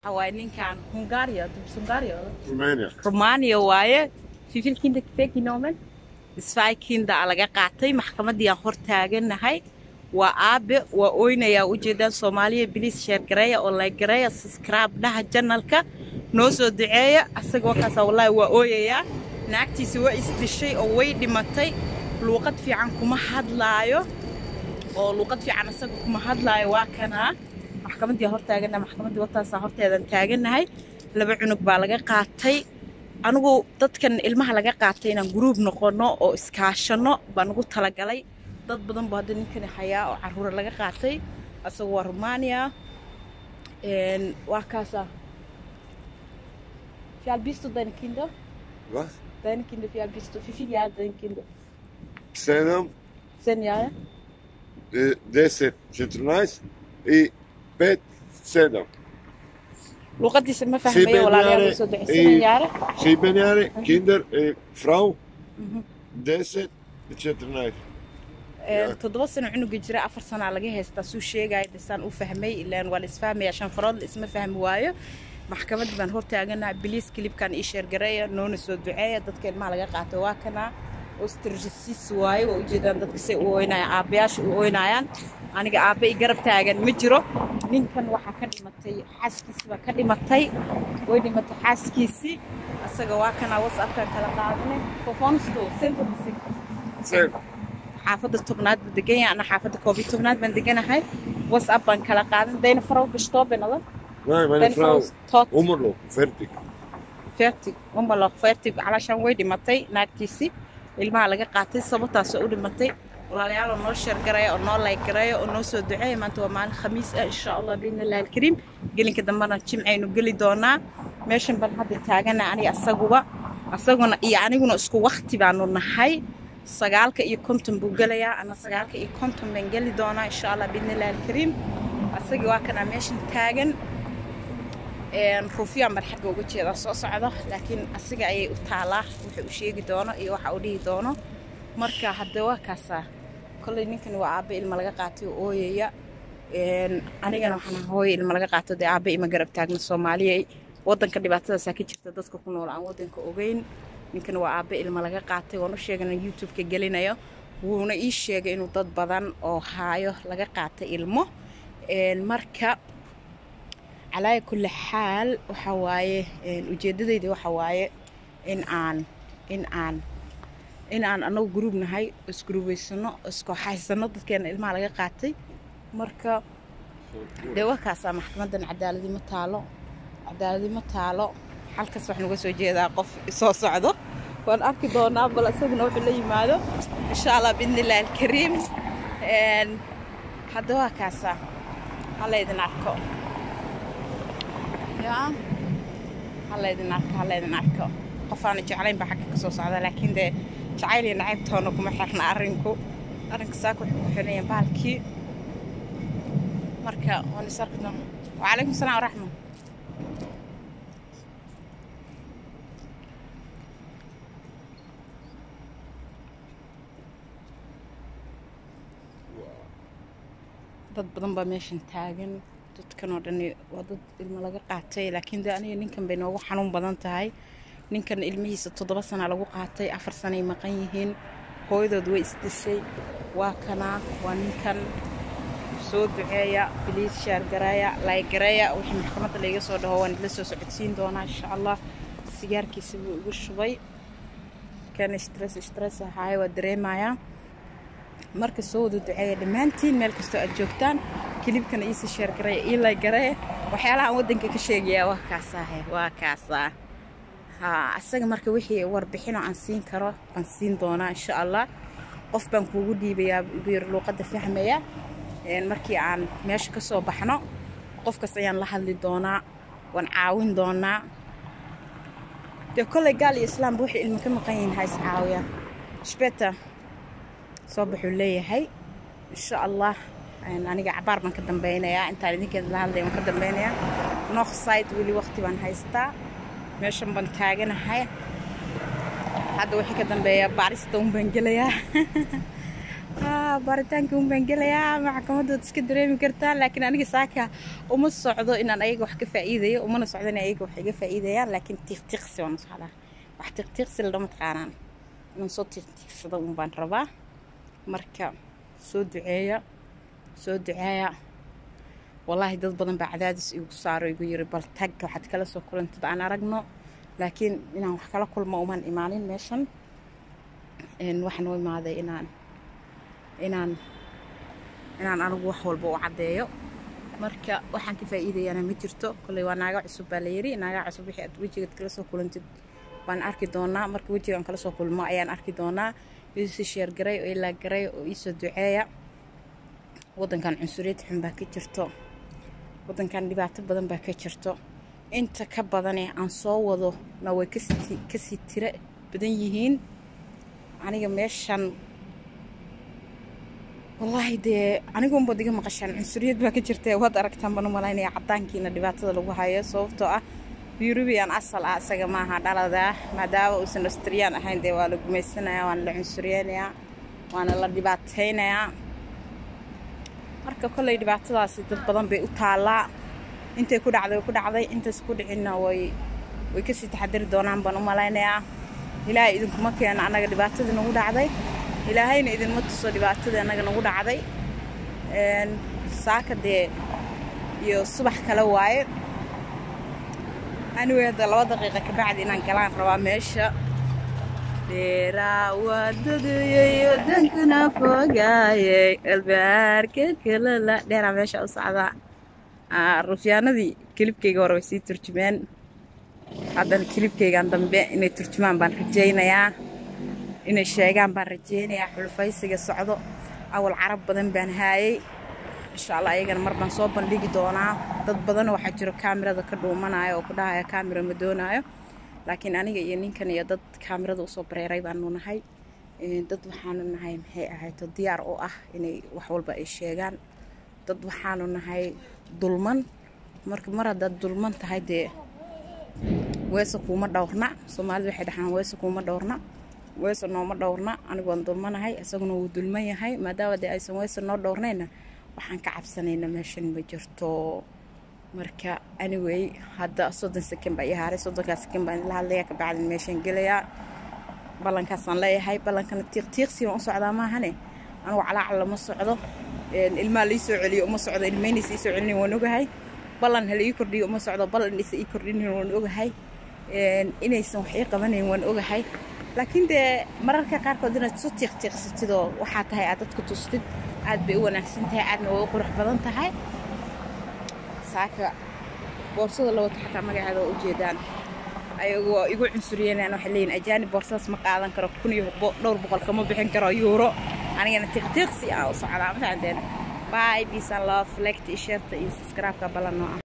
waaye ninkan hungaria hungaria Romania. romania waaye fifilkinda kifeekinomen isfaakinda aa laga qaatay maxkamadii aan hor taaganahay waa aabe waa oynayaa ujeedaan soomaaliya biliis sheergareeya oo laygareeya subscribe dhaha janalka noo soo duceeya asaga wakaasa wallaahi waa ooyayaa naagtiisa waa isdishay oo way dhimatay luuqad fiican kuma hadlaayo oo luuqad fiican asaga kuma hadlaayo waa kanaa maxkamaddii hor taaganahay maxkamaddii wataasaa horteedan taaganahay laba cunug baa laga qaatay anigu dadkan ilmaha laga qaatay inaan gruub noqono oo iskaashano baan ugu talagalay dad badan buu hadda ninkani hayaa oo caruura laga qaatay asaga waa romania waa kaasa fialbisto deine kinder Was? deine kinder fialbisto wie viele Jahre deine kinder Sedam, zehn Jahre eh, deset, četrnaest i pet, sedam. luuqadiisa ma fahmayo walaalayaal soo duceysanan yaare Šibenjari, kinder, eh, frau, deset i četrnaest. toddoba sano cunuga jira afar sanaa laga haystaa suu sheegaya dhisaan u fahmay ilaan waa la isfahmaya shan farood la isma fahmi waayo maxkamaddii baan hortaaganaha biliis kilibkan ii sheergareeya noona soo duceeya dadka ilmaha laga qaatay waa kanaa ostrisiis waaye waa ujeedaan dadka say u oynayaan aabbayaasha u oynayaan aniga aabba i garab taagan ma jiro ninkan waxaa ka dhimatay xaaskiisi baa ka dhimatay way dhimatay xaaskiisii asaga waa kanaa whatsappkan kala qaadanay fofonsto centrbisi Sedam. xaafadda tobnaad baan degan yahay ana xaafadda koob iyo tobnaad baan deganahay whatsapp baan kala qaadan dayna farow gashto benada Nej, men dayna frau, tood umrlo, fertig. fertig umbalo fertig calaashaan way dhimatay naagtiisii ilmaha laga qaatay sababtaasoo u dhimatay walaalayaal oo noo sheergaraya oo noo laygaraya oo noo soo duceeya maanta waa maalin khamiis ah insha allah biidni illahi alkariim gelinka dambena jimcaynu geli doonaa meeshan baan hadda taagana aniga asaguba asaguna iyo aniguna isku wakti baanu nahay sagaalka iyo konton buu gelayaa ana sagaalka iyo konton baan geli doonaa insha allah biidni illahi alkariim asagii waa kanaa meeshan taagan ruufyaan baan xagga uga jeedaa soo socdo laakiin asiga ayay u taalaa wuxuu u sheegi doono iyo waxa uu dhihi doono marka hadda waa kaasaa kolley ninkan waa aabbe ilma laga qaatay oo ooyaya anigana waxaan ahaa hooyo ilma laga qaato dee aabbe ima garab taagna soomaaliya waddanka dhibaatadaasaa ka jirta dadka ku nool aan waddanka ogeyn ninkan waa aabbe ilma laga qaatay waan u sheegana youtube-ka gelinayo wuuna ii sheegay inuu dad badan oo haayo laga qaatay ilmo marka calaa kulli xaal waxa waaye ujeeddadayda waxa waaye in aan in aan in aan anagu gruub nahay isguruubaysano iskooxaysano dadkeena ilmaha laga qaatay marka dee wakaasaa maxkamadan cadaaladi ma taalo cadaaladi ma taalo halkaas waxaan uga soo jeedaa qof soo socdo waan arki doonaa bal isaguna wuxuu la yimaado insha allah biidni illahi alkariim hadda waa kaasaa hala idin arko yaa hala idin arko hala idin arko qof aana jeclayn baa xagga ka soo socda laakiin dee jacayl iyo nacaybtoona kuma xirna arrinku arrinka saaka wuxuu ku xiran yahay baalkii marka waan is arki doona wacalaykum salaam waraxma dad badan baa meeshan taagan dadkan oo dhani waa dad ilmo laga qaatay laakiin de aniga ninkan bay noogu xanuun badan tahay ninkan ilmihiisa toddoba sana lagu qaatay afar sanay maqan yihiin hooyadood way isdishay waa kanaa waa ninkan soo duceeya biliis shaargareeya laygareeya wixii maxkamadda layga soo dhaho waan idla soo socodsiin doonaa insha allah sigaarkiisa buu igu shubay kan stress stress ahaaye waa dareemayaa marka soo wada duceeya dhammaantiin meel kastoo aad joogtaan kilibkana iisi sheergareeya ii laygareeya waxyaalaha aan waddanka ka sheegayaa waa kaasaahe waa kaasaa haa asaga marka wixii warbixinoo aan siin karo baan siin doonaa insha allah qof baan kuugu dhiibayaa bir luuqadda fahmaya markii aan meesha ka soo baxno qofkaas ayaan la hadli doonaa waan caawin doonaa dee kolley gaal iyo islaamba waxay ilmi ka maqan yihiin ha is caawiyaan shbeta soo baxuu leeyahay insha allah aniga cabaar baan ka dambeynayaa intaan idinkeeda la hadlaya waan ka dambeynayaa north side weli waqti baan haystaa meeshan baan taaganahay hadda wixii ka dambeeya baarista un baan gelayaa baaritaankii un baan gelayaa maxkamadood iska dareemi kartaa laakiin aniga saaka uma socdo inaan ayaga wax ka faa'iidayo umana socdo in ayaga wax iga faa'iidayaan laakiin tiiqtiiqsi waan socdaa wax tiiqtiiqsi ladhama taqaanaan inaan soo tiiqtiiqsado un baan rabaa marka soo duceeya soo duceeya wallaahi dad badan baa cadaadis igu saaro igu yiri bal tag waxaad kala soo kulantid aan aragno laakiin inaan wax kala kulmo umaan imaanin meeshan waxaan u imaaday inaan inaan inaan anigu wax walba u caddeeyo marka waxaan ka faa'iidayana ma jirto kolley waa naaga cusub baa la yiri naaga cusub wixii aad wejigaad kala soo kulantid baan arki doonaa marka wejigaan kala soo kulmo ayaan arki doonaa iisii sheergaray oo ilaa garay oo iisoo duceeya waddankan cunsuriyad xun baa ka jirto waddankan dhibaato badan baa ka jirto inta ka badane aan soo wado na way kasii kasii tiro badan yihiin aniga meeshan wallaahi dee anigu unbaad iga maqashaan cunsuriyad baa ka jirta waad aragtaan baan u malaynaya caddaankiina dhibaatada lagu hayo sababtoo ah yurubiyan asal ah isaga maaha dhaladaa maadaama uusan austriyaan ahayn dee waa la gumaysanayaa waana la cunsuriyeynayaa waana la dhibaataynayaa marka kolley dhibaatadaasi dad badan bay u taallaa intay ku dhacday way ku dhacday intays ku dhicinna way way kasii taxadari doonaan baan u malaynayaa ilaahay idinkuma keeno annaga dhibaatadii nagu dhacday ilaahayna idinma tuso dhibaatadii annaga nagu dhacday saaka dee iyo subax kale waaye anyway hadda laba daqiiqa kabacdi inaan galaan rabaa meesha dheeraa waadadayey wadankana fogaayey albaarka kalala dheeraa meesha u socdaa rufyaanadii kilibkayga hore way sii turjumeen haddana kilibkaygan dambe inay turjumaan baan rajaynayaa inay sheegaan baan rajaynayaa xulfaysiga socdo awal carab badan baan haayey insha allah ayagana mar baan soo bandhigi doonaa dad badan waxaa jiro kaamirada ka dhuumanaayo oo ku dhahaya kaamira ma doonaayo laakiin aniga iyo ninkan iyo dad kaamirada usoo bareeray baanu nahay dad waxaanu nahay maxay ahayto diyaar u ah inay wax walba ay sheegaan dad waxaanu nahay dulman marka mar haddaad dulman tahay dee weese kuuma dhowrna soomaalida waxay dhahaan weese kuuma dhowrna weese nooma dhowrna anigu waan dulmanahay isaguna wuu dulman yahay maadaama dee aysan weese noo dhowrnayna waxaan ka cabsanayna meeshan ma jirto marka anyway hadda soddon second baa ii haaray soddonkaa second baan la hadlaya kabacdin meeshaan gelayaa ballankaasaan leeyahay ballankana tiiqtiiqsi waan u socdaa maahane anigu calaacal lama socdo ilmaha lai soo celiyo uma socdo ilmaynaysa ii soo celinayn waan ogahay ballan hala ii kordhiyo uma socdo ballan isa ii kordhinayn waan ogahay inaysan wax ii qabanayn waan ogahay laakiin dee mararka qaarkood inaad isu tiiqtiiqsatidoo waxaa tahay aad dadku tustid aad bay u wanaagsan tahay aadna way u qurux badan tahay saaka boorsada la wato xataa magaceeda waa ujeedaan ayagoo igu cunsuriyeenaan waxay leeyihin ajaanib boorsadaas ma qaadan karo kun iyo dhowr boqol kama bixin karo yuuro anigana tiiqtiiqsi ah u socdaa mafahanteen bye peace and love like iyo share iyo subscribe-ka ballan noo ah